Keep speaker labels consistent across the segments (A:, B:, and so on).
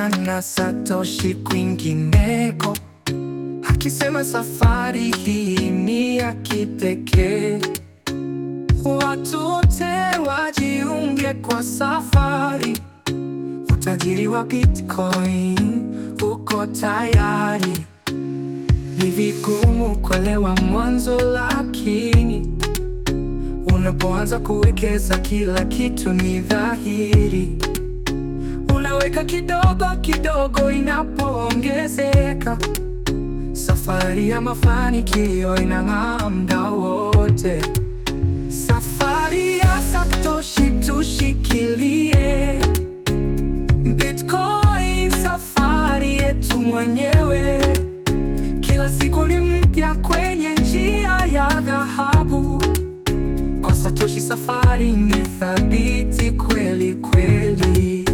A: kukutana na Satoshi kwingineko, akisema safari hii ni ya kipekee. Watu wote wajiunge kwa safari, utajiri wa Bitcoin uko tayari. Ni vigumu kuelewa mwanzo, lakini unapoanza kuwekeza kila kitu ni dhahiri. Unaweka kidogo kidogo, inapoongezeka safari ya mafanikio inang'aa muda wote. Safari ya Satoshi tushikilie, Bitcoin safari yetu mwenyewe. Kila siku ni mpya kwenye njia ya dhahabu. Kwa Satoshi safari ni thabiti kweli kweli.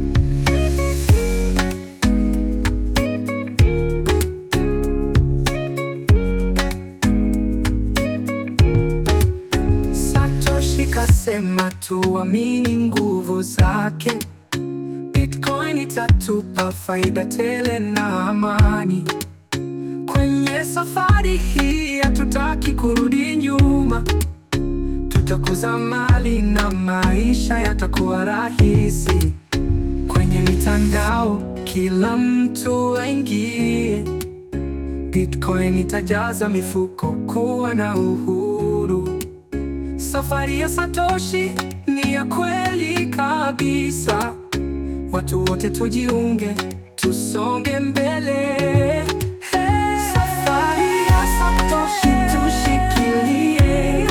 A: Satoshi kasema tuamini nguvu zake. Bitcoin itatupa faida tele na amani. Kwenye safari hii hatutaki kurudi nyuma. Tutakuza mali na maisha yatakuwa rahisi. Kwenye mitandao kila mtu aingie. Bitcoin itajaza mifuko kuwa na uhuru. Safari ya Satoshi ni ya kweli kabisa. Watu wote tujiunge, tusonge mbele. Hey! Safari ya Satoshi tushikilie.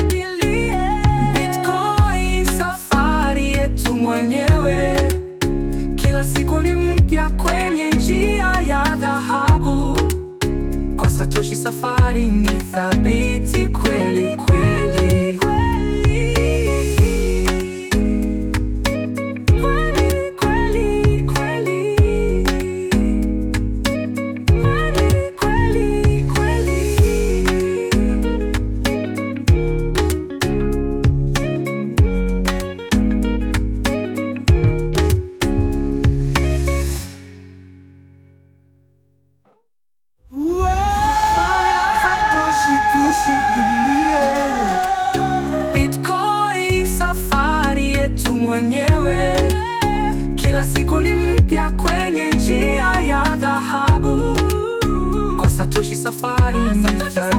A: Bitcoin safari yetu mwenyewe. Kila siku ni mpya kwenye njia ya dhahabu. Kwa Satoshi safari ni thabiti kweli kweli. Kweli, kweli, kweli. Kweli, kweli, kweli. Bitcoin safari yetu mwenyewe. Kila siku ni mpya kwenye njia ya dhahabu. Kwa Satoshi safari ni